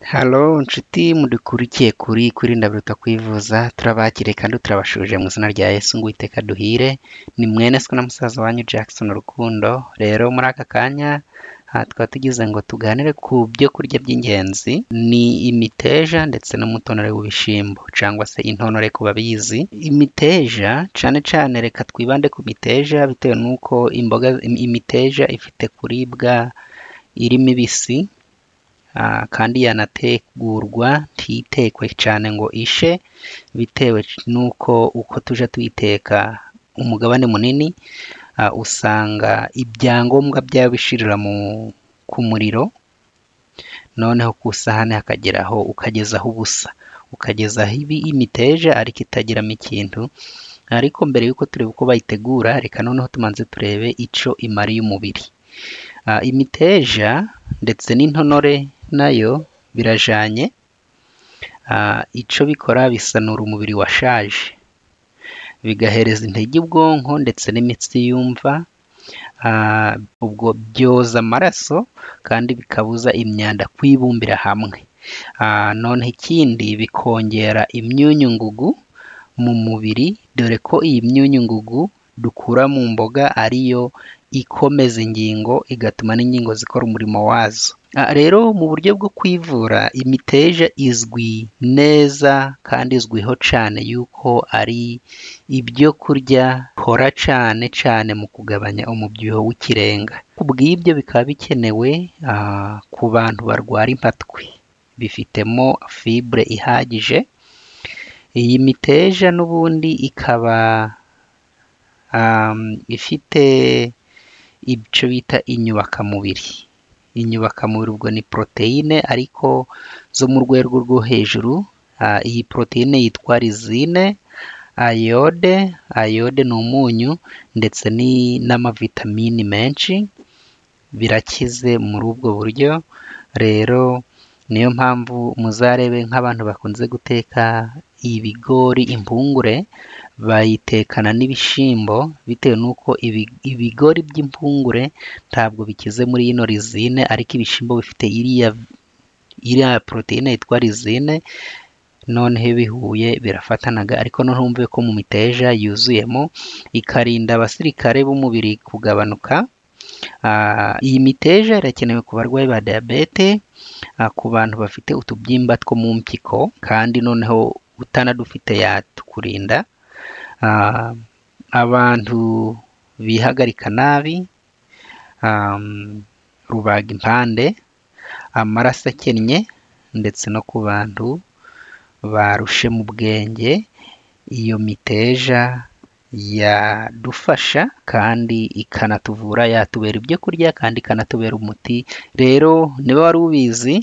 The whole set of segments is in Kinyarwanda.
Halo nshuti mudukurikiye kuri kwirinda biruta kwivuza, turabakiriye kandi turabashuje mu izina rya Yesu ngo uwiteka aduhire, ni mwene so na musaza wanyu Jackson Rukundo, rero muri aka kanya aha tukaba tugize ngo tuganire ku byo kurya by'ingenzi, ni imiteja ndetse n'umutonore w'ibishyimbo cyangwa se intonore ku babizi, imiteja cyane cyane reka twibande ku miteja bitewe n'uko imboga imiteja ifite kuribwa iri mibisi, ah, kandi yanategurwa ntitekwe cyane ngo ishe, bitewe n'uko uko tujya tuyiteka umugabane munini, ah, usanga ibyangombwa byayo bishirira mu, ku muriro, noneho ku isahani hakageraho ukagezaho ubusa, ukagezaho ibi imiteja ariko itagiramo ikintu, ariko mbere y'uko tureba uko bayitegura, reka noneho tubanze turebe icyo imariye umubiri. Ah, imiteja ndetse n'intonore nayo birajyanye, ah, icyo bikora bisanura umubiri washaje, bigahereza intege ubwonko ndetse n'imitsi yumva, ah, ubwo byoza amaraso kandi bikabuza imyanda kwibumbira hamwe, ah, noneho ikindi bikongera imyunyu ngugu mu mubiri, dore ko iyi myunyu ngugu dukura mu mboga ariyo ikomeza ingingo, igatuma n'ingingo zikora umurimo wazo. Ah, Rero mu buryo bwo kwivura imiteja izwi neza kandi izwiho cyane yuko ari ibyo kurya bikora cyane cyane mu kugabanya umubyibuho w'ikirenga. Ku bw'ibyo bikaba bikenewe ah, ku bantu barwara impatwe, bifitemo fibure ihagije, iyi miteja n'ubundi ikaba am, ifite icyo bita inyubakamubiri. Inyubakamubiri ubwo ni poroteyine ariko zo mu rwego rwo hejuru, ah, iyi poroteyine yitwa rizine, ayode, ayode ni umunyu ndetse ni- n'amavitamini menshi, birakize muri ubwo buryo, rero niyo mpamvu muzarebe nk'abantu bakunze guteka ibigori, impungure, bayitekana n'ibishyimbo bitewe n'uko ibi- ibigori by'impungure ntabwo bikize muri ino rizine, ariko ibishyimbo bifite iriya, iriya poroteyine yitwa rizine, noneho iyo bihuye birafatanaga, ariko noneho wumve ko mu miteja yuzuyemo, ikarinda abasirikare b'umubiri kugabanuka, Ah, iyi miteja irakenewe ku barwayi ba diyabete, ah, ku bantu bafite utubyimba two mu mpyiko, kandi noneho utanadufite yatukurinda, ah, abantu bihagarika nabi, am, rubaga impande, amaraso akennye, ndetse no ku bantu barushe mu bwenge, iyo miteja yadufasha kandi ikanatuvura, yatubera ibyo kurya kandi ikanatubera umuti, rero niba wari ubizi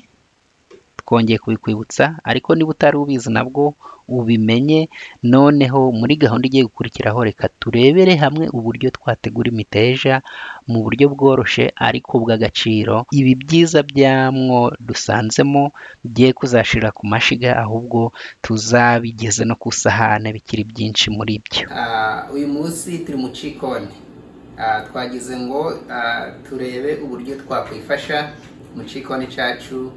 twongeye kubikwibutsa, ariko niba utari ubizi nabwo ubimenye, noneho muri gahunda igiye gukurikiraho reka turebere hamwe uburyo twategura imiteja mu buryo bworoshye ariko bw'agaciro, ibi byiza byamwo dusanzemo bigiye kuzashira ku mashiga, ahubwo tuzabigeze no ku isahane bikiri byinshi muri byo. Uyu munsi turi mu cikoni, Ah, twagize ngo ah, turebe uburyo twakwifasha mu cikoni cyacu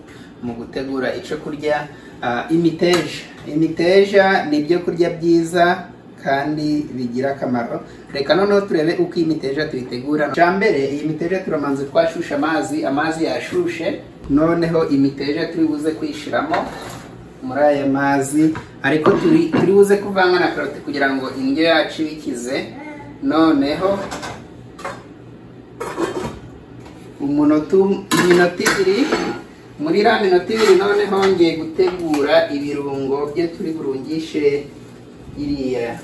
mu gutegura icyo kurya, Ah, imiteja. Imiteja ni ibyo kurya byiza kandi bigira akamaro, reka noneho turebe uko iyi miteja tuyitegura. Icya mbere iyi miteja turamanza twashusha amazi, amazi yashushe, noneho imiteja turi buze kuyishyiramo muri aya mazi, ariko turi turi buze kuvanga na karoti kugira ngo indyo yacu ibikize, noneho umunota um- iminota ibiri muri iriya minota ibiri noneho ngiye gutegura ibirungo byo turi burungishe iriya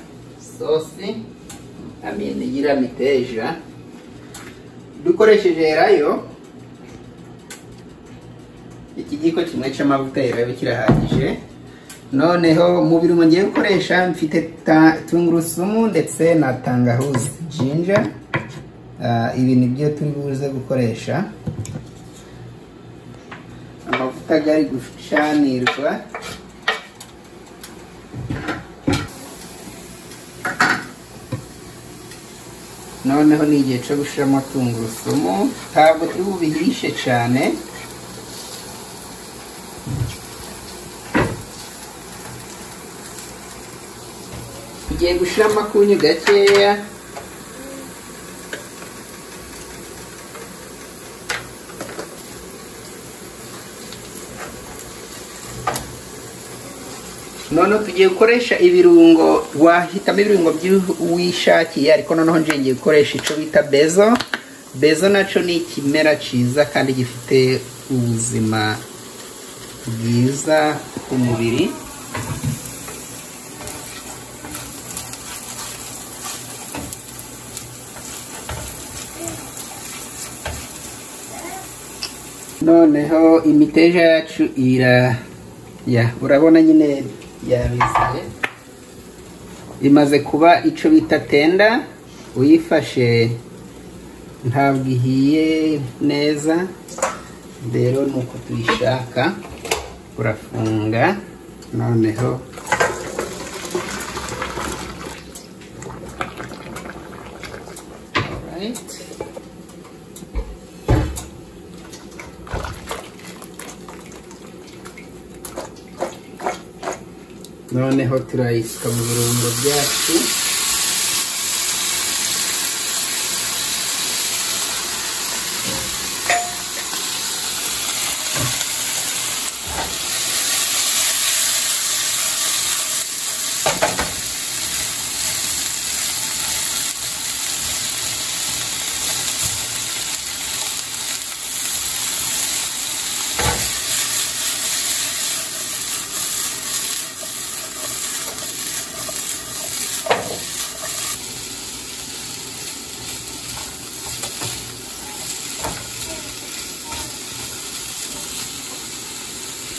sosi amene y'iriya miteja dukoresheje rayo ikigiko kimwe cy'amavuta ya rayo kirahagije noneho mu birungo ngiye gukoresha mfite ta- tungurusumu ndetse na tangahuzi jinja Ah, ibi ni byo turi buze gukoresha amavuta gari gucanirwa noneho ni igihe cyo gushyiramo tungurusumu ntabwo turi bubihishe cyane ugiye gushyiramo akunyu gakeya noneho tugiye gukoresha ibirungo wahitamo ibirungo wishakiye ariko noneho ngiye gukoresha icyo bita bezo bezo nacyo ni ikimera cyiza kandi gifite ubuzima bwiza ku mubiri noneho imiteja yacu ira ya urabona nyine yabiziye imaze kuba icyo bita tenda uyifashe ntabwo ihiye neza rero ni uko tuyishaka urafunga noneho Alright. noneho turayisika mu birungo byacu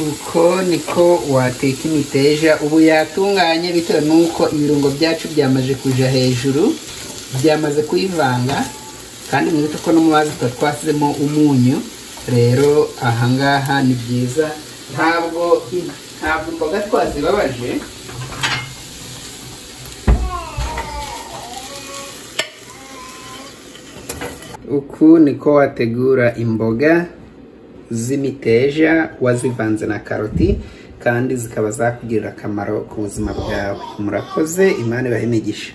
uko niko wateka imiteja ubu yatunganye bitewe n'uko ibirungo byacu byamaze kuja hejuru byamaze kuyivanga kandi mwibuke ko no mu mazi tuba twasizemo umunyu rero ahangaha ni byiza ntabwo ntabwo imboga twazibabaje uku niko wategura imboga z'imiteja wazivanze na karoti kandi zikaba zakugirira akamaro ku buzima bwawe murakoze imana ibahe imigisha